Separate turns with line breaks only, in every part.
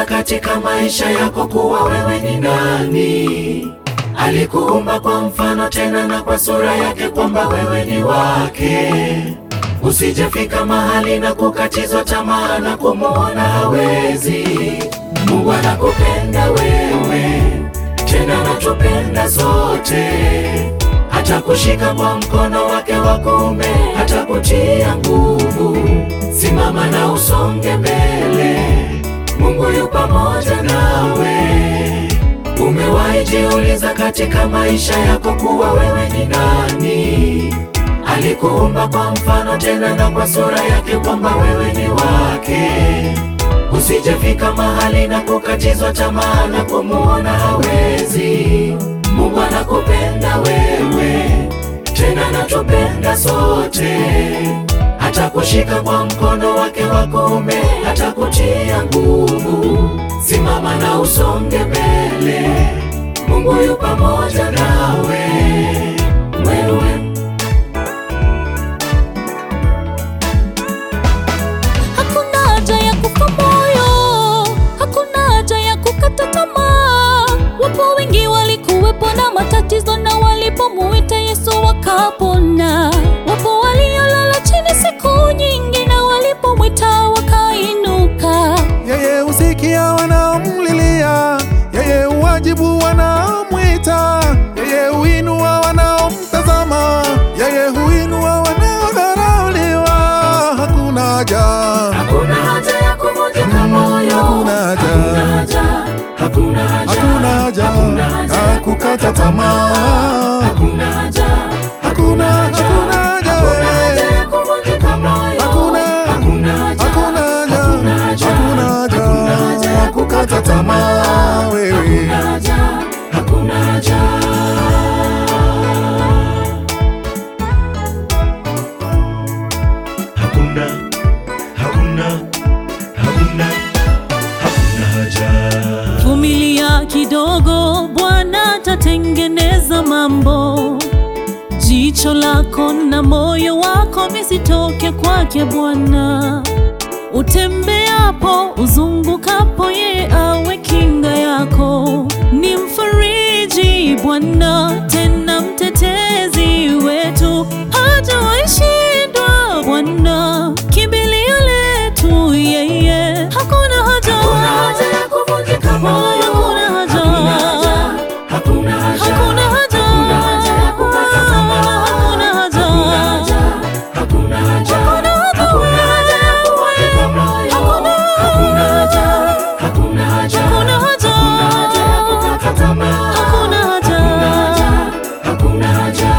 usijejiuliza katika maisha yako kuwa wewe ni nani. Alikuumba kwa mfano tena na kwa sura yake, kwamba wewe ni wake. Usijefika mahali na kukatizwa tamaa na kumuona hawezi. Mungu anakupenda wewe, tena anatupenda sote, hata kushika kwa mkono wake wa kuume, hata kutia nguvu. Simama na usonge mbele, Mungu yu pamoja nawe. Umewahi jiuliza katika maisha yako kuwa wewe ni nani? Alikuumba kwa mfano tena na kwa sura yake, kwamba wewe ni wake. Usijefika mahali na kukatizwa tamaa na kumuona hawezi. Mungu anakupenda wewe, tena anatupenda sote, hata kushika kwa mkono wake wa kuume, hata kutia nguvu. Simama na usonge mbele, Mungu yu pamoja nawe wewe
Hakuna haja ya kufa moyo, hakuna haja ya kukata tamaa. Wapo wengi walikuwepo na matatizo, na walipomuita Yesu wakapona. Wapo waliolala chini siku nyingi, na walipomwita wakainuka.
Yeye husikia wanaomlilia, yeye huwajibu wanaomwita, yeye huinua wanaomtazama, yeye huinua wanaodharauliwa. Hakuna haja,
Hakuna haja ya kuvunjika moyo,
hakuna haja,
haja, hakuna haja,
hakuna haja
hakuna haja,
ya kukata tamaa.
hakuna haja,
Hakuna, hakuna haja,
hakuna haja
eh.
ya kuvunjika moyo,
Hakuna,
hakuna haja,
hakuna haja,
hakuna haja,
hakuna haja ya kukata tamaa wewe.
hakuna haja, hakuna haja. Hakuna, hakuna, hakuna, hakuna haja.
Vumilia kidogo, Bwana atatengeneza mambo. Jicho lako na moyo wako visitoke kwake Bwana. Utembeapo, uzungukapo, yeye awe kinga yako. Ni mfariji Bwana, tena mtetezi wetu, hajawahi shindwa Bwana, kimbilio letu yeye. Hakuna haja,
Hakuna haja ya kuvunjika moyo,
Hakuna haja.
hakuna haja,
Hakuna haja.
hakuna haja ya kukata tamaa,
Hakuna haja.
hakuna haja, hakuna haja, hakuna haja ya kuvunjika moyo, hakuna haja, hakuna haja,
Hakuna haja.
hakuna haja ya kukata tamaa,
Hakuna haja.
hakuna haja.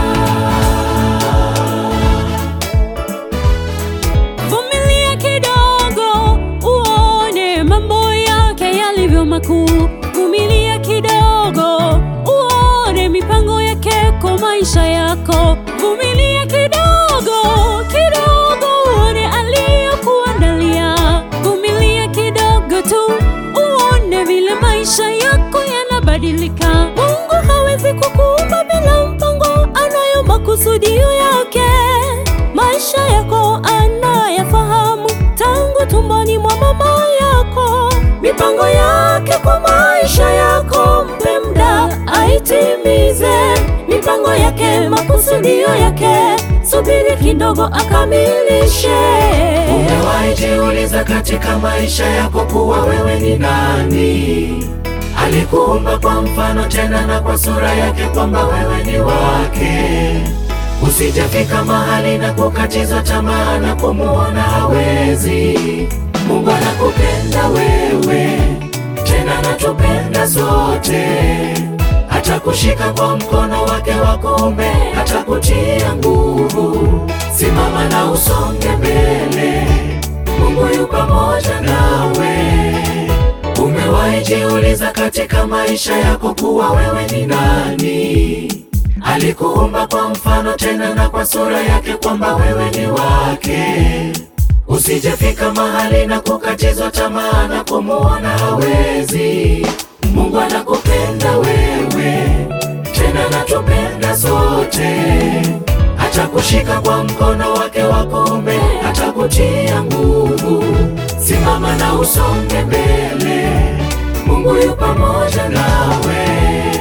Vumilia kidogo uone mambo yake yalivyo makuu. Vumilia kidogo uone mipango yake kwa maisha yako. Vumilia kidogo kidogo uone aliyokuandalia. Vumilia kidogo tu uone vile maisha yako yanabadilika. Mungu hawezi kukuumba bila mpango, anayo makusudio yake. Maisha yako anayafahamu tangu tumboni mwa mama yako. Mipango yake kwa maisha yako, mpe muda aitimize. Mipango yake, makusudio yake, subiri kidogo akamilishe.
Umewahi jiuliza katika maisha yako kuwa wewe ni nani? Alikuumba kwa mfano tena na kwa sura yake, kwamba wewe ni wake. Usijafika mahali na kukatizwa tamaa na kumuona hawezi. Mungu anakupenda wewe, tena anatupenda sote, hata kushika kwa mkono wake wa kuume, hata kutia nguvu. Simama na usonge mbele, Mungu yu pamoja nawe. Umewahi jiuliza katika maisha yako kuwa wewe ni nani? Alikuumba kwa mfano tena na kwa sura yake, kwamba wewe ni wake. Usijefika mahali na kukatizwa tamaa na kumuona hawezi. Mungu anakupenda wewe, tena anatupenda sote, hata kushika kwa mkono wake wa kuume, hata kutia nguvu. Simama na usonge mbele, Mungu yu pamoja nawe.